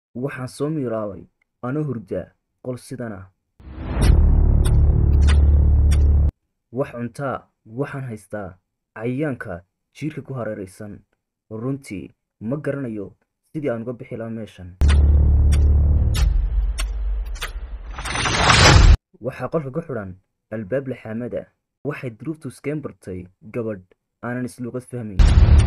waxaan soo miiraabay anoo hurda qol sidan ah wax cuntaa waxaan haystaa cayayaanka jiirka ku hareeraysan runtii ma garanayo sidii aan uga bixi lahaa meeshan waxaa qolka ku xidhan albaab laxaamada waxay duruuftu iskeen bartay gabadh aanan isluuqad fahmayn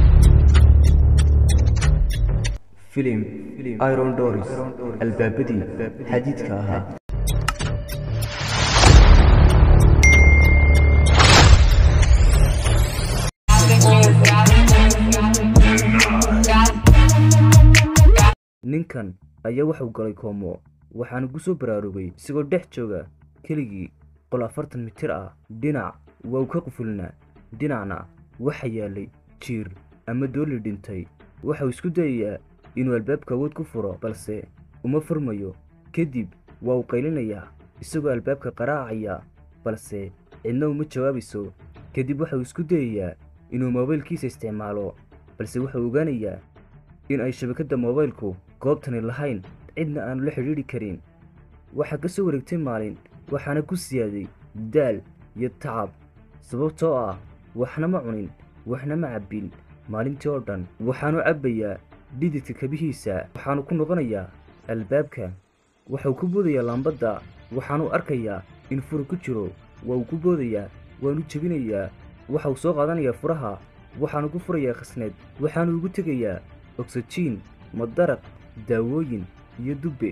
filim iron doris albaabadii xadiidka ahaa ninkan ayaa waxuu galay koomo waxaana ku soo baraarugay isagoo dhex jooga keligii qol afartan mitir ah dhinac waa uu ka qufulnaa dhinacna waxa yaalay jiir ama dooli dhintay waxauu isku dayayaa inuu albaabka awood ku furo balse uma furmayo kadib waa uu qaylinayaa isagoo albaabka qaraacaya balse cidna uma jawaabayso kadib waxauu isku dayayaa inuu moobaylkiisa isticmaalo balse waxauu ogaanayaa in ay shabakadda moobaylku goobtani lahayn cidna aanu la xidhiidhi karin waxaa ka soo wareegtay maalin waxaana ku siyaaday daal iyo tacab sababtoo ah waxna ma cunin waxna ma cabbin maalintii oo dhan waxaanu cabbayaa dhididka kabihiisa waxaanu ku noqonayaa albaabka waxauu ku boodayaa laambadda waxaanu arkayaa in furu ku jiro waa uu ku boodayaa waanu jebinayaa waxauu soo qaadanayaa furaha waxaanu ku furayaa khasnad waxaanu ugu tegayaa ogsajiin madaraq daawooyin iyo dubbe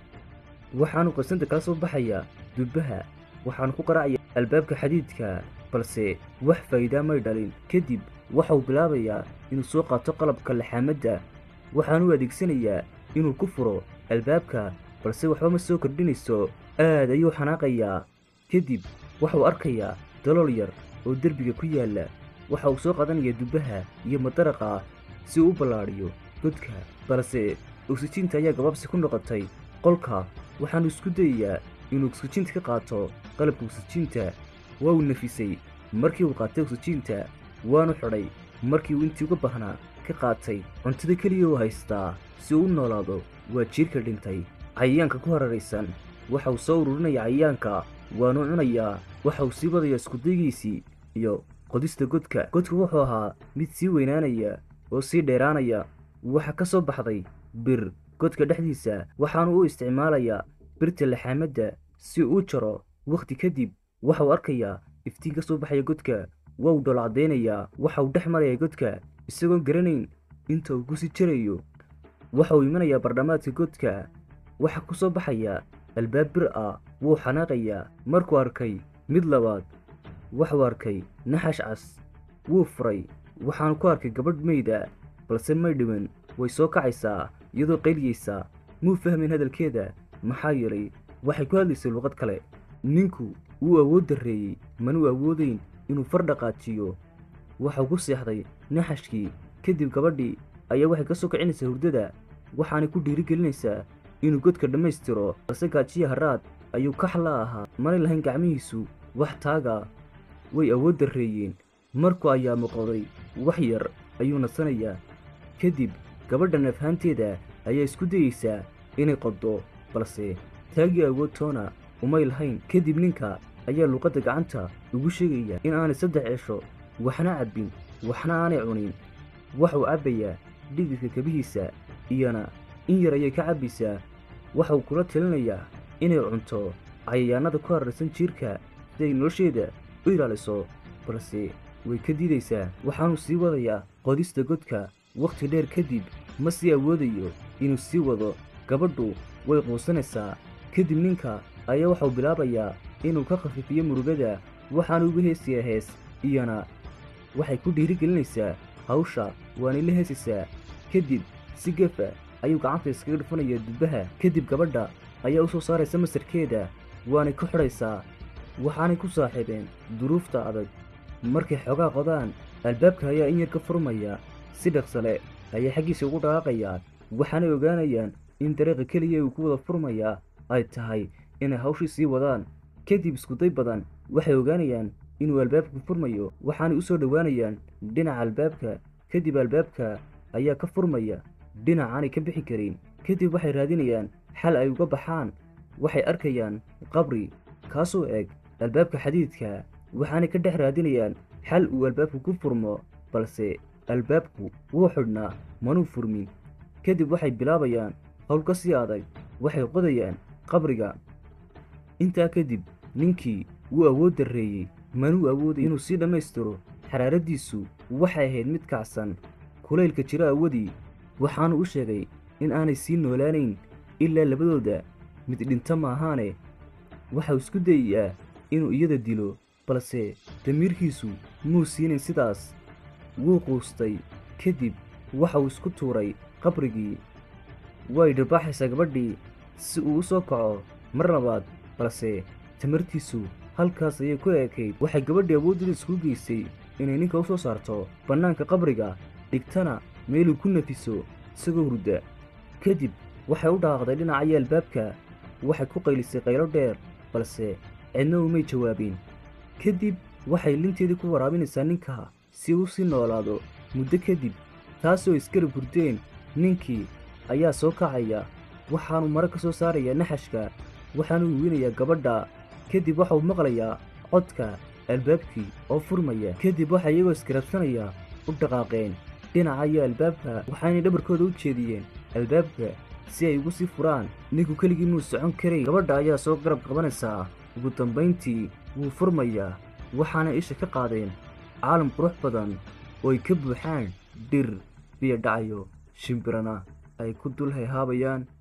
waxaanu qasnada kala soo baxayaa dubbaha waxaanu ku qaraacayaa albaabka xadiidka balse wax faa'iidaa may dhalin kadib waxauu bilaabayaa inuu soo qaato qalabka laxaamadda waxaanu adeegsanayaa inuu ku furo albaabka balse waxba ma soo kordhinayso aad ayuu xanaaqayaa kadib waxauu arkayaa dalool yar oo derbiga ku yaalla waxa uu soo qaadanayaa dubbaha iyo madaraqa si uu u ballaadhiyo godka balse oksijiinta ayaa gabaabsi ku noqotay qolka waxaanu isku dayayaa inuu oksijiinta ka qaato qalabka oksijiinta waa uu nafisay markii uu qaatay oksijiinta waanu xidhay markii uu intii uga baahnaa ka qaatay cuntada keliya uu haystaa si uu u noolaado waa jiirka dhintay cayayaanka ku hararaysan waxa uu soo ururinaya cayayaanka waanu cunayaa waxa uu sii wadayaa iskudaygiisii iyo qodista godka godku wuxuu ahaa mid sii weynaanaya oo sii dheeraanaya waxaa ka soo baxday bir godka dhexdiisa waxaanu u isticmaalayaa birta laxaamadda si uu jaro wakhti kadib waxauu arkayaa iftiin ka soo baxaya godka waa uu dhoolcadaynayaa waxa uu dhex maraya godka isagoon garanayn inta uu ku sii jarayo waxa uu imanayaa bardhamaadka godka waxa ku soo baxaya albaab bir ah wuu xanaaqayaa markuu arkay mid labaad waxuu arkay naxash cas wuu furay waxaanu ku arkay gabadh meyda balse may dhiban way soo kacaysaa iyadoo qayliyeysaa muu fahmayn hadalkeeda maxaa yeelay waxay ku hadlaysay luqad kale ninku wuu awood darreeyey manuu awoodayn inuu far dhaqaajiyo waxau ku seexday naxashkii kadib gabadhii ayaa waxay ka soo kicinaysaa hurdada waxaanay ku dhiirigelinaysaa inuu godka dhammaystiro balse gaajiya haraad ayuu kaxla ahaa manay lahayn gacmihiisu wax taaga way awood darreeyeen markuu ayaa muqoday wax yar ayuu nasanayaa kadib gabadha nafhaanteeda ayaa isku dayeysaa inay qoddo balse taagii awood toona umay lahayn kadib ninka ayaa luuqadda gacanta ugu sheegaya in aanay saddex cesho waxna cabbin waxna aanay cunin waxuu cabbayaa dhididka kabihiisa iyana in yar ayay ka cabbaysaa waxauu kula talinayaa inay cunto cayayaannada ku hararsan jiirka si ay nolosheeda u ilaaliso balse way ka diidaysaa waxaanuu sii wadayaa qodista godka wakhti dheer kadib ma sii awoodayo inuu sii wado gabadhu way quusanaysaa kadib ninka ayaa waxau bilaabayaa inuu ka khafiifiyo murugada waxaanu uga heesayaa hees iyana waxay ku dhiirigelinaysaa hawsha waanay la heesaysaa kadib si gefa ayuu gacanta iskaga dhufanayaa dubbaha kadib gabadha ayaa u soo saaraysa masarkeeda waanay ku xidhaysaa waxaanay ku saaxiibeen duruufta adag markay xoogaa qodaan albaabka ayaa in yar ka furmaya si dhaqsale ayay xaggiisa ugu dhaqaaqayaan waxaanay ogaanayaan in dariiqa keliya uu ku wada furmayaa ay tahay inay hawshii sii wadaan kadib iskuday badan waxay ogaanayaan inuu albaabku furmayo waxaanay u soo dhowaanayaan dhinaca albaabka kadib albaabka ayaa ka furmaya dhinac aanay ka bixi karin kadib waxay raadinayaan xal ay uga baxaan waxay arkayaan qabri kaasoo eg albaabka xadiidka waxaanay ka dhex raadinayaan xal uu albaabku ku furmo balse albaabku wuu xidhnaa manuu furmin kadib waxay bilaabayaan howl ka sii adag waxay qodayaan qabriga intaa kadib ninkii wuu awood darreeyey manuu awooday inuu sii dhammaystiro xaraaraddiisu waxay ahayd mid kacsan kulaylka jiro awadii waxaanu u sheegay in aanay sii noolaanayn ilaa labadooda mid dhinto maahaane waxau isku dayayaa inuu iyada dilo balse damiirkiisu muu siinin sidaas wuu quustay kadib waxauu isku tuuray qabrigii way dhirbaxaysaa gabadhii si uu u soo kaco mar labaad balse tamartiisu halkaas ayay ku eekayd waxay gabadhii awooddeeda isku geysay inay ninka u soo saarto bannaanka qabriga dhigtana meeluu ku nafiso isagoo hurda kadib waxay u dhaaqday dhinacaya albaabka waxay ku qaylisay qaylo dheer balse cidna umay jawaabin kadib waxay linteedii ku waraabinaysaa ninka si uu sii noolaado muddo kadib taasoo iskarab hurdeen ninkii ayaa soo kacaya waxaanuu mare ka soo saarayaa naxashka waxaanuu wiinayaa gabadha kadib waxauu maqlayaa codka albaabkii oo furmaya kadib waxaa iyagoo iskarabsanaya u dhaqaaqeen dhinacaya albaabka waxaanay dhabarkooda u jeediyeen albaabka si ay ugu sii furaan ninku keligii muu socon karay gabadha ayaa soo garab qabanaysaa ugu dambayntii wuu furmayaa waxaana isha ka qaadeen caalam qurux badan oo ay ka buuxaan dhir biyo dhacayo shimbirana ay ku dul hayhaabayaan